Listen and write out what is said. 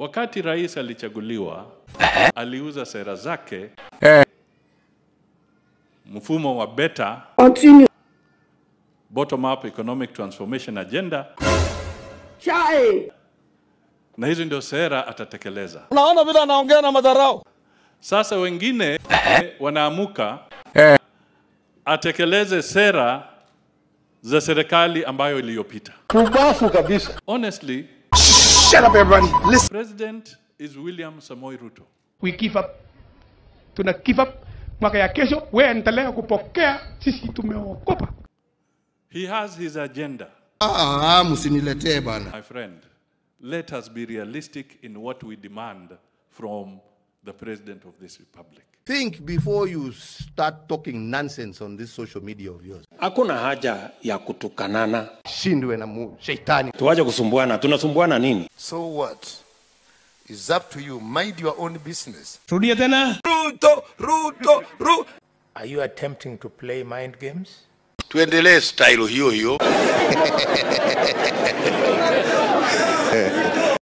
Wakati rais alichaguliwa, aliuza sera zake mfumo wa beta Continue. bottom up economic transformation agenda, Chai. na hizo ndio sera atatekeleza. Unaona vile anaongea na madharau. Sasa wengine wanaamuka atekeleze sera za serikali ambayo iliyopita. Kubafu kabisa. Honestly, Shut up, everybody. Listen. president is William Samoei Ruto. we give up, tuna give up. Mwaka ya kesho wewe endelea kupokea, sisi tumeokopa. He has his agenda. Ah, msiniletee bana. My friend, let us be realistic in what we demand from the president of this republic. Think before you start talking nonsense on this social media of yours. Hakuna haja ya kutukanana, Shindwe na mu shetani. tuache kusumbuana. Tunasumbuana nini? So what? It's up to you. Mind your own business. Rudia tena. Are you attempting to play mind games? tuendelee style hiyo hiyo